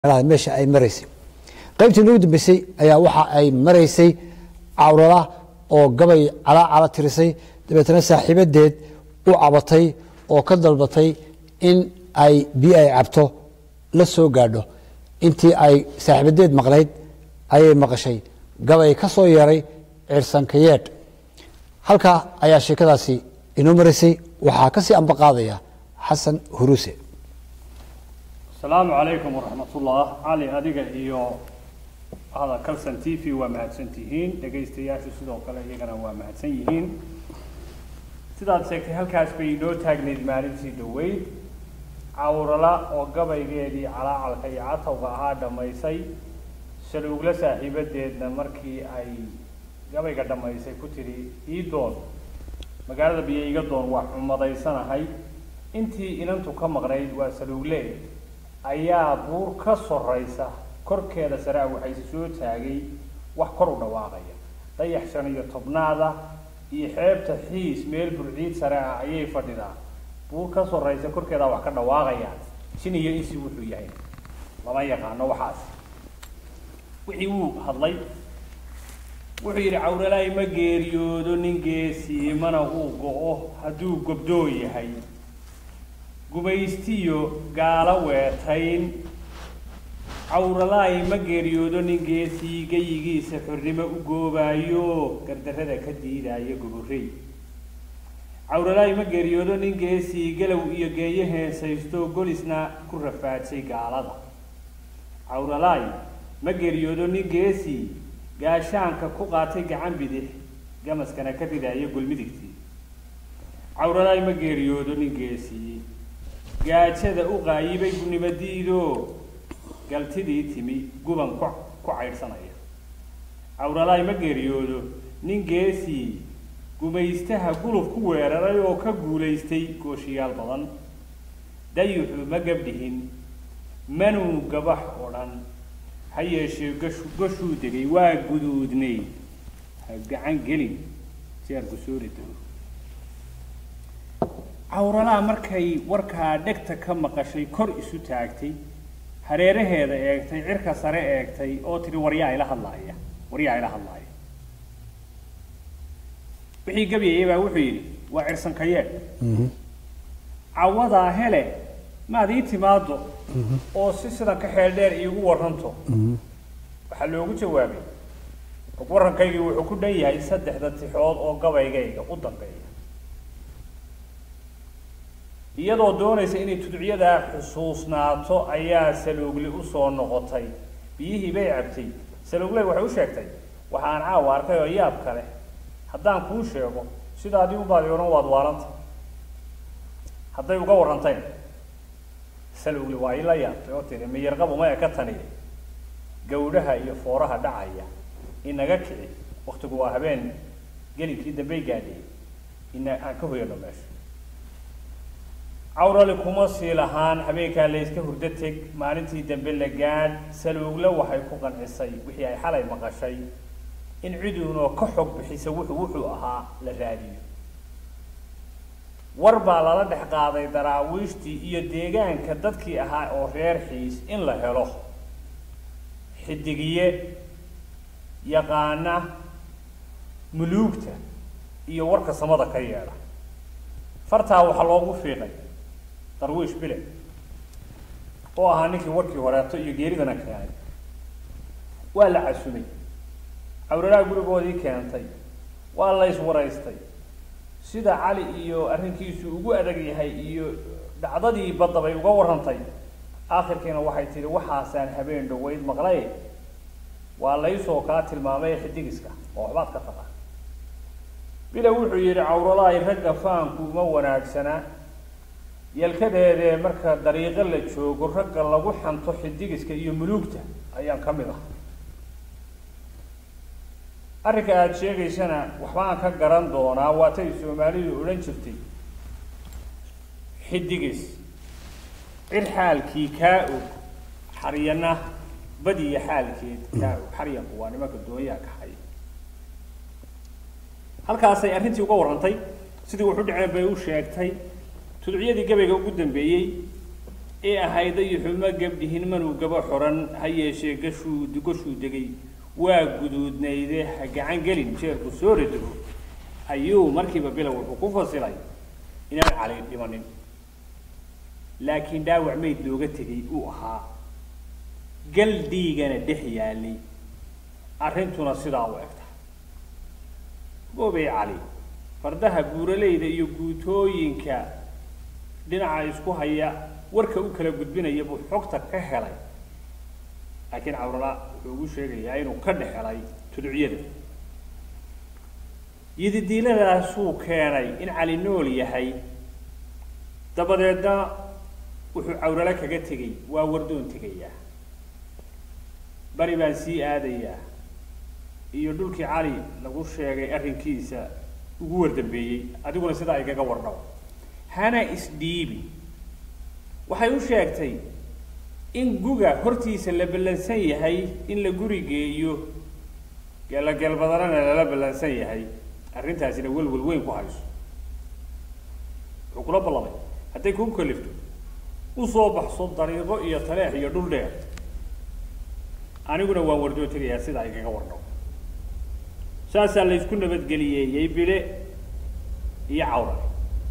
meesha ay maraysay qaybtii nagu dambeysay ayaa waxa ay maraysay cawrala oo gabay calaacala tirisay dabeetana saaxiibadeed u cabatay oo ka dalbatay in ay biyo ay cabto la soo gaadho intii ay saaxiibadeed maqnayd ayay maqashay gabay ka soo yeeray cirsankayeedh halkaa ayaa sheekadaasi inoo maraysay waxaa kasii ambaqaadaya xasan huruuse asalaamu calaykum waraxmatullah cali adiga iyo hada calson t v waa mahadsan tihiin dhegaystayaashu sidoo kale iyagana waa mahadsan yihiin sidaad sheegtay halkaas bay inoo taagnayd maalintii dhaweyd cawrala oo gabaygeedii calaacalka iyo catawga ahaa dhammaysay shaluugla saaxiibadeedna markii ay gabayga dhammaysay ku tidhi ii doon magaalada biyo iga doon waa xumadaysanahay intii inantu ka maqnayd waa saluugle ayaa buur ka soraysa korkeeda sare ah waxayse soo taagay wax kor u dhawaaqaya dayax shan iyo tobnaada iyo xeebta xiis meel burciid sare ah ayay fadhidaa buur ka soraysa korkeeda wax ka dhawaaqayaan jin iyo insi wuxuu yahay lama yaqaano waxaas wixii wuu hadlay wuxuu yidhi cawralaay ma geeriyoodo nin geesii mana uu go-o hadduu gobdoo yahay gumaystiyo gaalo weetayn cawralaay ma geeriyoodo nin geesii geyigiisa xornimo u goobaayo gardarrada ka diidaayo goborrey cawralaay ma geeriyoodo nin geesii galow iyo geeyo heesaysto golisna ku rafaadsay gaalada cawralaay ma geeriyoodo nin geesii gaashaanka ku qaatay gacan bidix gamaskana ka ridaayo golmidigtii cawralaay ma geeriyoodo nin geesii gaajada u qaayibay gunimadiidoo galtidii timi guban ku ku caydhsanaya cawralaay ma geeriyoodo nin geesii gumaystaha guluf ku weeraray oo ka guulaystay gooshiyaal badan dayuxu ma gabdhihin manuu gabax oo dhan ha yeeshee gashu gashuu degay waa guduudnay ha gacan gelin jeerku soori dego cawralaa markay warkaa dhegta ka maqashay kor isu taagtay hareeraheeda eegtay cirka sare eegtay oo tidhi waryaa ila hadlaaya waryaa ila hadlaaya wixii gabyayay baa wuxuu yidhi waa cirsankayee cawadaa hele maad ii timaado oo si sidan ka xeel dheer iigu waranto waxaa loogu jawaabay warrankaygii wuxuu ku dhan yahay saddexda tixood oo gabaygayga u dambeeya iyadoo doonaysa inay tudciyadaa xusuusnaato ayaa saluugli usoo noqotay biyihii bay cabtay saluugle waxay u sheegtay waxaan caawa arkay oo yaab kale haddaan kuu sheego sidaadii ubaadi odhan waad waalanta hadday uga warrantayn saluugli waa ila yaabtay oo tiri miyarqabu maya ka taniya gawdhaha iyo fooraha dhacaya inaga kici waktigu waa habeen gelinkii dambey gaadhiyey ina aan ka hoyano meesha cawrali kuma sii lahaan habeenkaa layska hurdo teg maalintii dambe la gaadh saluugle waxay ku qancisay wixii ay xalay maqashay in ciduunoo ka xog bixisa wuxuu wuxuu ahaa la raadiyo war baa lala dhex qaaday daraawiishtii iyo deegaanka dadkii ahaa oo reer xiis in la helo xidigiye yaqaana muluugta iyo warka samada ka yeedha fartaa waxaa loogu fiiqay darwiish bile oo ahaa ninkii warkii horeeto iyo geeridana keenay waa la casumay cawralaha gurigoodii keentay waa la yswaraystay sida cali iyo arrinkiisu ugu adag yahay iyo dhacdadii badda bay uga warrantay aakhirkiina waxay tidhi waxaasaan habeen dhaweyd maqlay waa laysoo kaa tilmaamay xidigiska oo waxbaad ka taqa bila wuxuu yidhi cawralaay ragga faanku uma wanaagsana yalkadeedee marka dariiqo la joogo ragga lagu xanto xidigiska iyo muluugta ayaan ka mid ah arrinka aada sheegaysana waxbaan ka garan doonaa waatay soomaalidu odhan jirtay xidigis cir xaalkii kaa og xaryana badiya xaalkeed kaa og xaryanku waa nimanka doonyaha ka haya halkaasay arrintii uga warrantay sidii wuxu dhaceen bay u sheegtay tudciyadii gabayga ugu dambeeyey ee ahayda iyo xumo gabdhihin manuu gaba xoran ha yeeshee gashuu goshuu degay waa guduudnayde ha gacan gelin jeerku soo radego ayuu markiiba bilow wuxuu ku fasilay inaan cali dhimanin laakiin dhaawac mayd looga tegay uu ahaa gal dhiigana dhex yaalay arrintuna sidaa u egta boobey cali fardaha buuraleyda iyo guutooyinka dhinaca isku haya warka u kala gudbinaya buu xogta ka helay laakiin cawrala wuxuu ugu sheegayaa inuu ka dhex helay tuducyada yididiiladaasuu keenay in cali nool yahay dabadeedna wuxuu cawralo kaga tegey waa wardoon tegayaa bari baan sii aadayaa iyo dhulkii cali lagu sheegay arrinkiisa ugu wardambeeyey adiguna sidaa igaga wardhaw hana isdhiibi waxay u sheegtay in guga hortiisa la ballansan yahay in la guri geeyo geelageelbadanana lala ballansan yahay arrintaasina welwel weyn ku hayso wuxuu kula ballamay hadday kuu kalifto usoo baxso dariiqo iyo taleex iyo dhul dheer aniguna waan wardoo tegayaa sidaa igaga wardhaw saasaa la ysku nabadgeliyeeyey bile iyo cawrali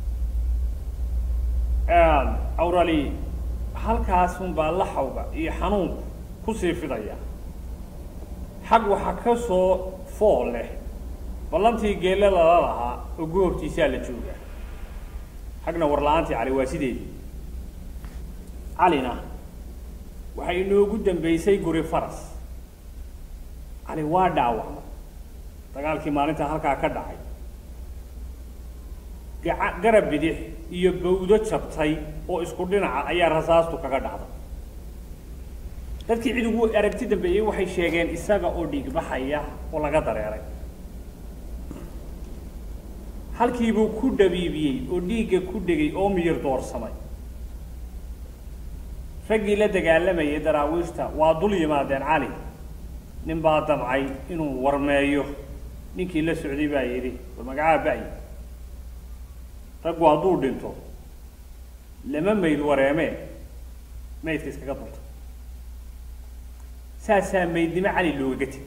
cawrali halkaasun baa laxawga iyo xanuunku kusii fidaya xag waxa ka soo fool leh ballantii geelle lala lahaa oo goobtiisaa la joogaa xagna warla-aantii cali waa sideedii calina waxay inoogu dambeysay guri faras cali waa dhaawacmay dagaalkii maalintaa halkaa ka dhacay gaca garab bidix iyo bawdo jabtay oo isku dhinaca ayaa rasaastu kaga dhacday dadkii cid ugu aragti dambeeyey waxay sheegeen isaga oo dhiigbaxaya oo laga dareeray halkiibuu ku dhabiibiyey oo dhiigga ku dhegay oo miyir doorsamay raggii la dagaalamayay daraawiishta waa dul yimaadeen cali nin baa damcay inuu warmeeyo ninkii la socday baa yidhi war magacaa ba-y raggu hadduu dhinto lama mayd wareemee maydka iskaga dunta saasaa maydnimo cali loogaga tegi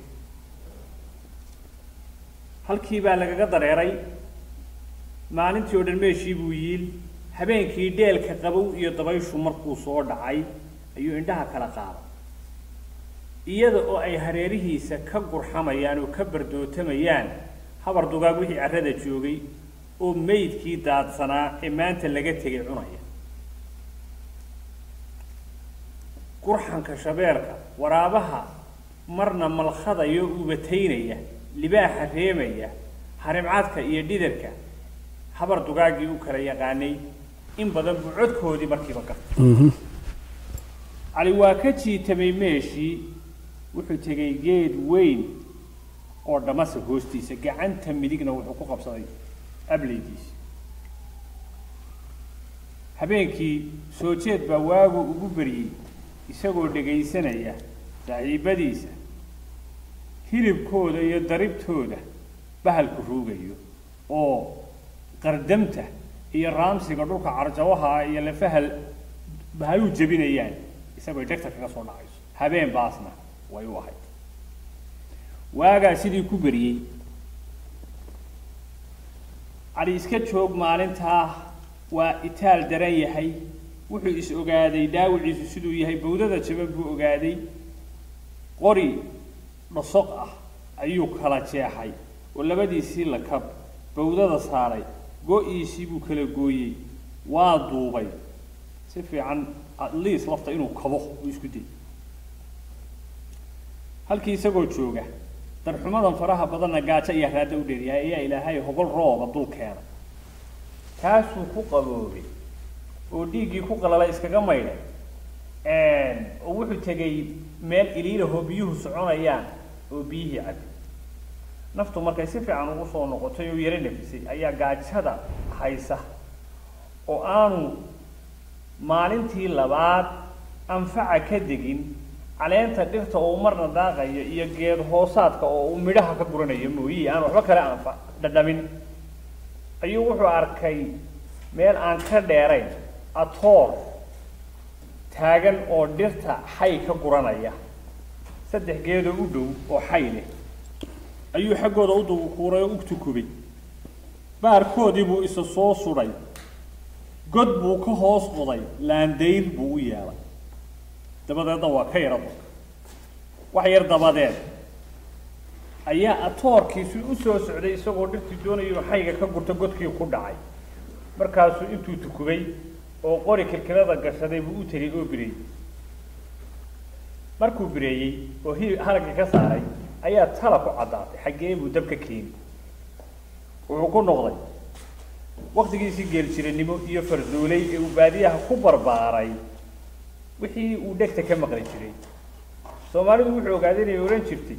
halkii baa lagaga dareeray maalintii oo dhan meeshii buu yiil habeenkii dheelka qabow iyo dabayshu markuu soo dhacay ayuu indhaha kala qaaday iyada oo ay hareerihiisa ka gurxamayaan oo ka bardootamayaan habar dugaag wixii carrada joogay oo maydkii daadsanaa ee maanta laga tegay cunaya gurxanka shabeelka waraabaha marna malkhadayo ubataynaya libaaxa reemaya harimcadka iyo dhidarka habar dugaaggii u kala yaqaanay in badan buu codkoodii markiiba gartay cali waa ka jiitamay meeshii wuxuu tegay geed weyn oo dhamasa hoostiisa gacanta midigna wuxuu ku qabsaday ableydiisi habeenkii soo jeed baa waagu ugu beriyey isagoo dhegaysanaya saaxiibadiisa hilibkooda iyo daribtooda bahalku ruugayo oo qardamta iyo raamsiga dhulka carjawaha iyo lafahal bahalu jebinayaan isagoo dhegta kaga soo dhacayso habeen baasna way u ahayd waagaa sidii ku beriyey cali iska joog maalintaa waa itaal daran yahay wuxuu is ogaaday dhaawiciisu siduu yahay bawdada jaban buu ogaaday qori dhasoq ah ayuu kala jeexay oo labadiisii lakab bawdada saaray go-iisii buu kala gooyey waa duubay si fiican atleast lafta inuu kabo uu isku day halkii isagoo jooga darxumadan faraha badanna gaajo ayaa raadda u dheeryahay ayaa ilaahay hogol rooba dul keena kaasuu ku qaboobay oo dhiiggii ku qalala iskaga maydhay oo wuxuu tegay meel iliilahoo biyuhu soconayaan oo biyihii cabay naftu markay si fiican ugu soo noqotay oo yaro nafisay ayaa gaajada haysa oo aanu maalintii labaad anfaca ka degin caleenta dhirta oo marna daaqayo iyo geed hoosaadka oo uu midhaha ka guranayo mooyii aan waxba kale anfa dhadhamin ayuu wuxuu arkay meel aan ka dheerayn atoor taagan oo dhirta xay ka guranaya saddex geedoo u dhow oo xay leh ayuu xaggooda u dukuuray oo u tukubay baarkoodii buu isa soo sudhay god buu ka hoos qoday laandayr buu u yeelay dabadeedna waa ka yara dulka wax yar dabadeed ayaa atoorkiisu u soo socday isagoo dhirtii doonaya inuu xayga ka gurto godkii ku dhacay markaasuu intuu tukubay oo qori kilkilada gashaday buu u tegay oo bireeyey markuu bireeyey oo hi halaggii ka saaray ayaa tala ku caddaatay xaggee buu dabka keeni wuxuu ku noqday waktigiisii geeljiranimo iyo farduulay ee uu baadiyaha ku barbaaray wixii uu dhegta ka maqli jiray soomaalidu wuxuu ogaaday inay odhan jirtay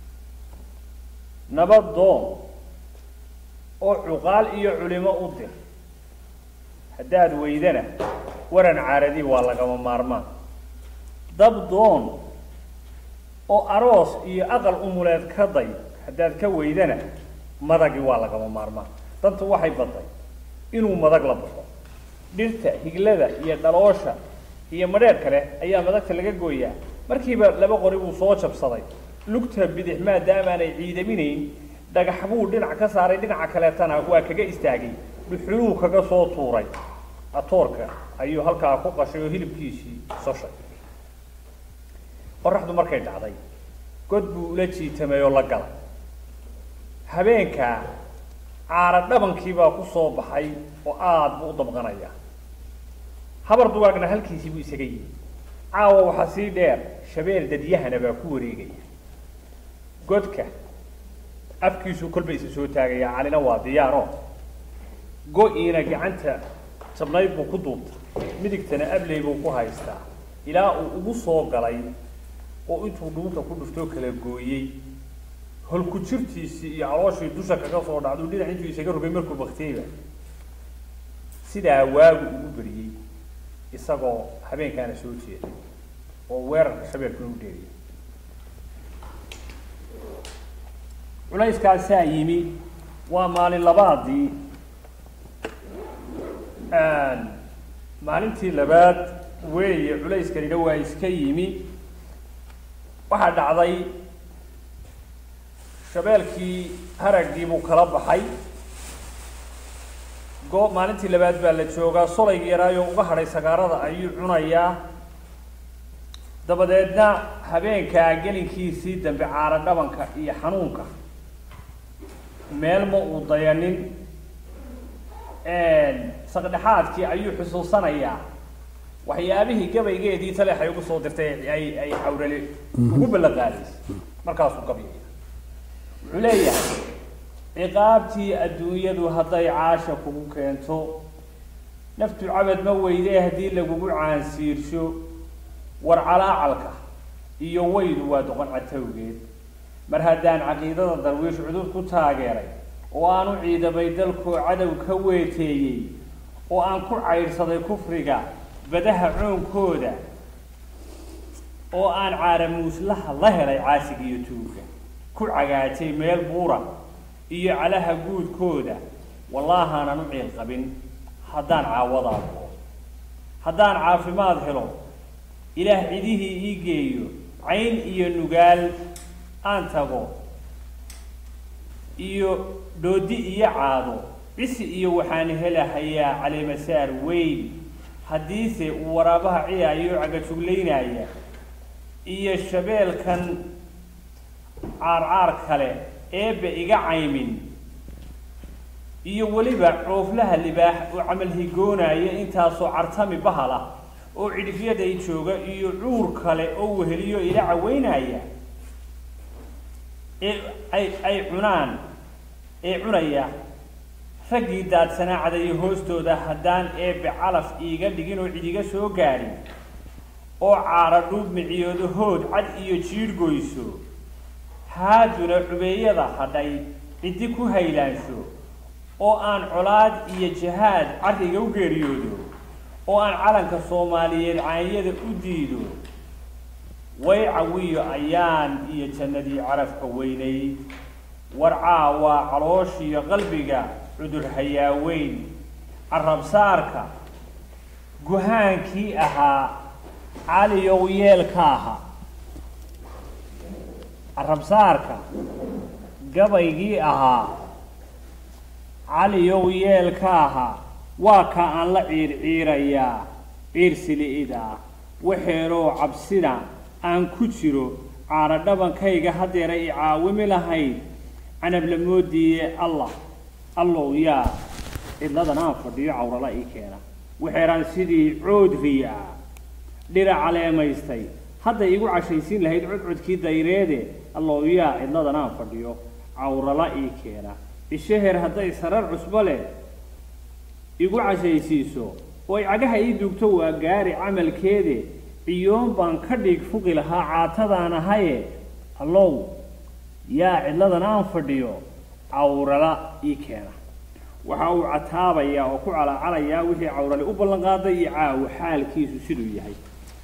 nabad doon oo cuqaal iyo culimo u dir haddaad weydana waran caaradi waa lagama maarmaan dab doon oo aroos iyo aqal umuleed ka day haddaad ka weydana madagi waa lagama maarmaan dantu waxay badday inuu madag la baxo dhirta higlada iyo dhaloosha iyo madheer kale ayaa madagta laga gooyaa markiiba laba qori buu soo jabsaday lugta bidix maadaamaanay ciidaminayn dhagax buu dhinac ka saaray dhinaca kaleetana waa kaga istaagay dhuxuluu kaga soo tuuray atoorka ayuu halkaa ku qashay oo hilibkiisii soshay qoraxdu markay dhacday god buu ula jiitamay oo la galay habeenkaa caara dhabankiibaa ku soo baxay oo aada buu u dabqanaya habar dugaagna halkiisii buu isaga yimi caawa waxaa sii dheer shabeel dadyahana baa ku wareegaya godka afkiisuu kolba isa soo taagaya calina waa diyaaro go-iina gacanta jabnayd buu ku duubta midigtana abley buu ku haystaa ilaa uu ugu soo galay oo intuu dhuunta ku dhuftoo kala gooyey holku jirtiisii iyo calooshii dusha kaga soo dhacduu dhinac intuu isaga rogay markuu baktiyeyba sidaa waagu ugu beriyey isagoo habeenkaana soo jeeda oo weerarka shabeelkuna u dheeriya culayskaasaa yimi waa maalin labaadii maalintii labaad weeye culayskanina waa iska yimi waxaa dhacday shabeelkii haraggii buu kala baxay go maalintii labaad baa la joogaa solayga yaraayoo uga hadhay sagaarada ayuu cunayaa dabadeedna habeenkaa gelinkiisii dambe caara dhabanka iyo xanuunka meel ma uu dayanin saqdhexaadkii ayuu xusuusanayaa waxyaabihii gabaygeedii taleexay ugu soo dirtay ay ay xawrale ugu ballanqaadaysay markaasuu gabyaya wuxuu leeyahay ciqaabtii adduunyadu hadday caasha kugu keento naftu cabad ma weydee haddii lagugu caansiirsho war calaacalka iyo weydu waa doqon catowgeed mar haddaan caqiidada darwiish cudud ku taageeray oo aan u ciidamay dalkoo cadow ka weeteeyey oo aan ku caydhsaday kufriga badaha coonkooda oo aan caaramuuslaha la helay caasiga iyo tuuga ku cagaajay meel buura iyo calaha guudkooda wallaahaanan u ciil qabin haddaan caawadaa buo haddaan caafimaad helo ilaah cidihii ii geeyo cayn iyo nugaal aan tago iyo dhoodi iyo caado cisi iyo waxaan helahayaa caleemasaar weyn haddiise uu waraabaha ciyaayo cagajuglaynaya iyo shabeelkan caarcaar kale eebba iga caymin iyo weliba cooflaha libaax oo camal higoonaya intaasoo cartami bahala oo cidhifyaday jooga iyo cuur kale oo weheliyo ila caweynaya ee ay ay cunaan ee cunaya raggii daadsanaa cadayo hoostooda haddaan eebbe calaf iiga dhigin oo cidiga soo gaadhin oo caara dhuub miciyoodo hood cad iyo jiidh goyso haaduna cubeeyada hadhay ciddi ku haylaansho oo aan colaad iyo jahaad carriga u geeriyoodo oo aan calanka soomaaliyeed caanyada u diido way cawiyo ayaan iyo jannadii carafka weynayd warcaa waa calooshiyo qalbiga cudur hayaaweyn carabsaarka guhaankii ahaa caliyow yeelkaaha carabsaarka gabaygii ahaa caliyow yeelkaaha waa ka aan la ciirciirayaa ciirsili'idaa waxeeloo cabsida aan ku jiro caadho dhabankayga haddeera i caawimi lahayd canabla moodiiye allah allow yaa cidladan aan fadhiyo cawrala ii keena waxeeraan sidii coodriyaa dhira caleemaystay hadday igu cashaysiin lahayd codcodkii dayreede allow yaa cidladan aan fadhiyo cawrala ii keena ishaheer hadday sarar cusbo leh igu cashaysiiso oo ay cagaha ii duugto waa gaari camalkeede ciyoon baan ka dhiig fuqi lahaa caatadaan ahaye allow yaa cidladan aan fadhiyo cawrala ii keena waxa uu cataabayaa oo ku calacalayaa wixii cawrale u ballan qaaday iyo caawo xaalkiisu siduu yahay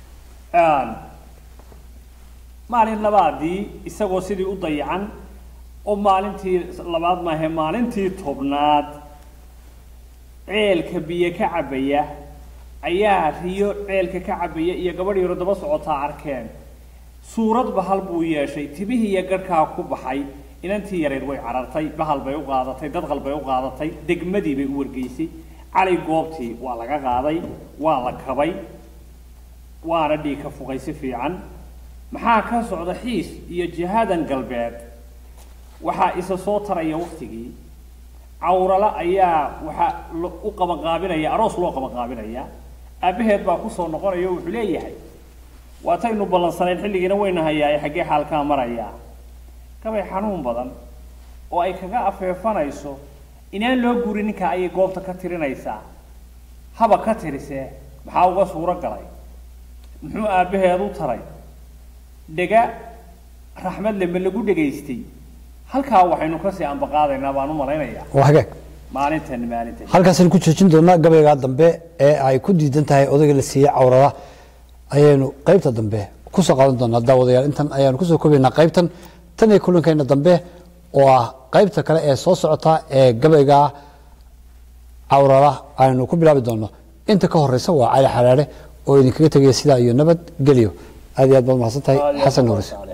maalin labaadii isagoo sidii u dayacan oo maalintii labaad maahe maalintii tobnaad ceelka biyo ka cabaya ayaa riyo ceelka ka cabaya iyo gabadh yaro daba socotaa arkeen suurad bahal buu yeeshay tibihii iyo garhkaa ku baxay inantii yareed way carartay bahal bay u qaadatay dadqal bay u qaadatay degmadii bay u wargeysay cali goobtii waa laga qaaday waa la kabay waana dhiig ka fuqay si fiican maxaa ka socda xiis iyo jihadan galbeed waxaa isa soo taraya waktigii cawrala ayaa waxaa u qabanqaabinaya aroos loo qabanqaabinaya aabbaheed baa kusoo noqonaya o wuxuu leeyahay waataynu ballansanayn xilligiina wayna hayaaye xaggee xaalkaa marayaa gabay xanuun badan oo ay kaga afeefanayso inaan loo guurin ninka ayay goobta ka tirinaysaa haba ka tirisee maxaa uga suuro galay muxuu aabbaheed u taray dhega raxmadle ma lagu dhegaystay halkaa waxaynu kasii ambaqaadaynaa baan u malaynayaa waa hagaag maalintan maalintan halkaasaynu ku joojin doonaa gabaygaa dambe ee ay ku diidan tahay odayga la siiyey cawrada ayaynu qaybta dambe kusoo qaadan doonaa daawadayaal intan ayaanu kusoo koobaynaa qaybtan tan iyo kulankeena dambe oo ah qaybta kale ee soo socota ee gabaygaa cawrada aynu ku bilaabi doono inta ka horeysa waa cali xalaale oo idinkaga tegaya sidaa iyo nabad gelyo aad iyo aad baad mahadsan tahay xasan nuuris